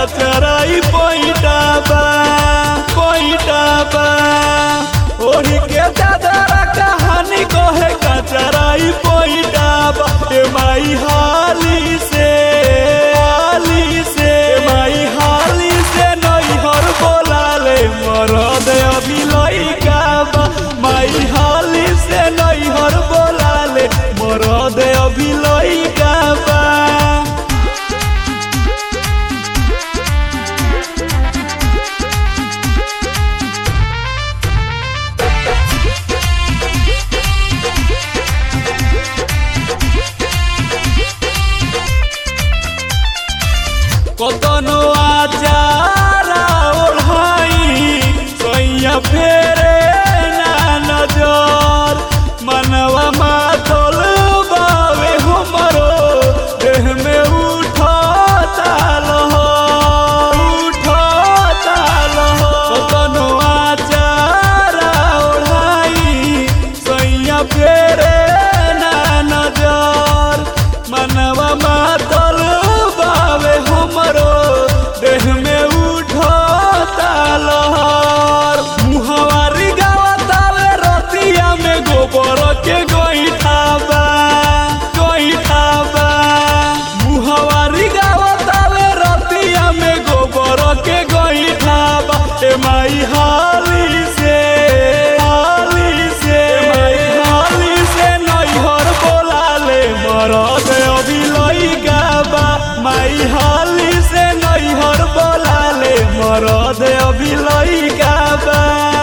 कचराई पैटाबा पैटाबा ओढ़ी के दादरा कहानी कहे कचराई पैटाबा ए माई हाली से हाली से ए माई हाली से नैहर बोलाले मरद अभी लइका बा माई हाली से नैहर बोलाले मरद अभी लइका बा কতনো আচারা ওढ़ाई সইয়া ফেরে না নজর मनवा मातल बावे हमरो देह में उठता लहर उठता लहर कतनो आचारा ओढ़ाई सैया फेरे ना नजर मनवा मातल बावे हमरो देह में उठता लहर मुहवारी गावतावे रतिया में गोबर के गोइठाबा गोइठाबा मुहवारी गावतावे रतिया में गोबर के गोइठाबा ए माई हाली से हाली से ए माई हाली से नैहर बोलाले मरद अभी लइका बा माई हाली से नैहर बोलाले मरद अभी लइका बा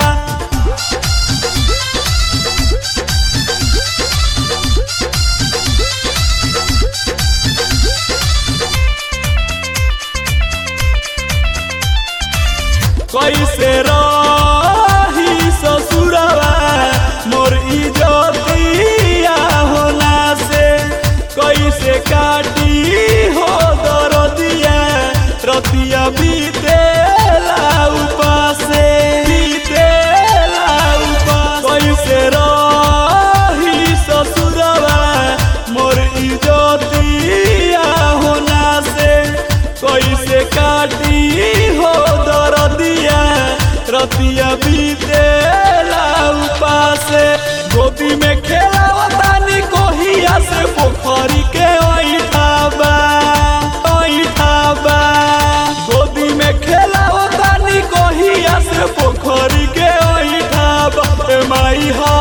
कैसे रही ससुरवा मोर इजतिया होना से कैसे काटी हो दरदिया रतिया बीतेला उपासे बीतेला उपास कैसे रही ससुरवा मोर इजतिया होना से कैसे काटी हो दरदिया रतिया बीतेला उपासे गोदी में खेलावतानी कोहिया से पोखरी के ओइठाबा ओइठाबा गोदी में खेलावतानी कोहिया से पोखरी के ओइठाबा ए माई हा